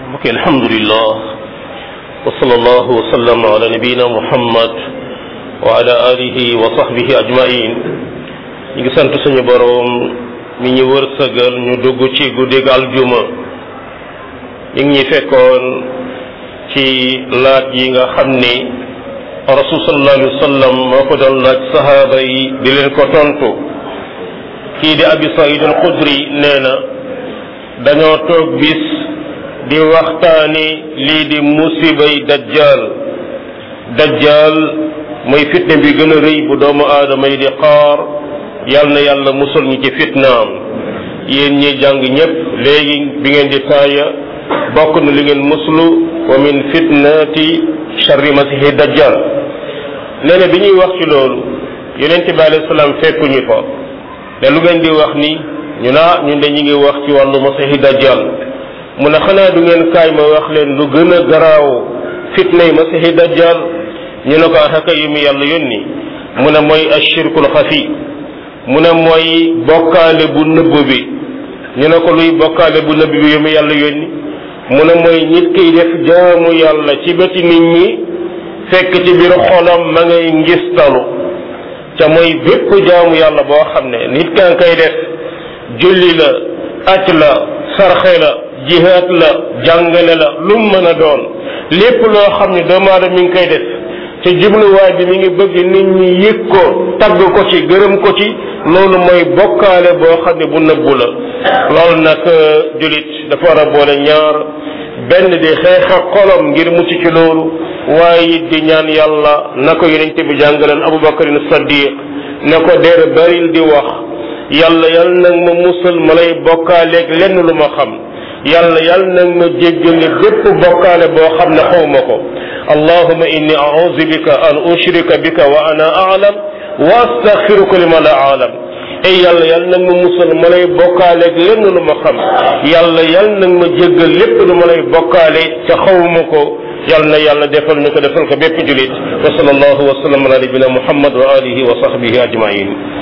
mbokk alhamdulillah wa sallallahu wa sallam ala nabiyina muhammad wa ala alihi wa sahbihi ajmain ñu ngi sant suñu boroom mi ñu wërsëgal ñu dugg ci guddig aljuma ñu ngi ñi fekkoon ci laaj yi nga xam ni rasul sallallahu alayhi wa sallam moo ko doon laaj sahaaba yi di leen ko tontu kii di abi saïd al xudri nee na dañoo toog bis di waxtaani lii di musibay dajjal dajjal mooy fitne bi gën a rëy bu doomu aadama yi di xaar yal na yàlla musul ñu ci fitnaam yéen ñi jàng ñépp léegi bi ngeen di taaya bokk na li ngeen muslu wa min fitnati sharri masihi dajjal nee na bi ñuy wax ci loolu yonent bi alayhi salaam fekkuñu fa ne lu ngeen di wax ni ñu naa ñun de ñu ngi wax ci wàllu masihi dajjal mu ne xanaa du ngeen kaay ma wax leen lu gën a garaaw fitnay masihi dajjal ñu ne ko axaka yu mu yàlla yónni mu ne mooy ashirkul xafi mu ne mooy bokkaale bu nëbb bi ñu ne ko luy bokkaale bu nëbb bi yu mu yàlla yónni mu ne mooy nit kiy def jaamu yàlla ci bëti nit ñi fekk ci biir xolam ma ngay ngistalu ca mooy bépp jaamu yàlla boo xam ne nit kaa koy def julli la aj la sarxe la jihaat la jàngale la lu mu mën a doon lépp loo xam ne doomu aadama mi ngi koy def te jubluwaay bi mi ngi bëgg nit ñi yëg ko tagg ko ci gërëm ko ci loolu mooy bokkaale boo xam ne bu nëbbu la loolu nag julit dafa war a boole ñaar benn di xeex ak xolom ngir mucc ci loolu waaye it di ñaan yàlla na ko yonent bi jàngaleen abubakarin saddiq ne ko deer baril di wax yàlla yàlla nag ma musal ma lay bokkaaleeg lenn lu ma xam yàlla yàlla nag ma jéggale bépp bokkaale boo xam ne xaw ma ko allahuma inni a'udhu bika an ushrika bika wa ana a'lam wa astaghfiruka lima la a'lam ay yàlla yàlla nag ma musal ma lay bokkaaleeg lenn lu ma xam yàlla yàlla nag ma jéggal lépp lu ma lay bokkaale ca xawma ko yàlla na yàlla defal ñu ko defal ko bépp julit wa sallallahu wa sallam ala nabina muhammad wa alihi wa sahbihi ajmain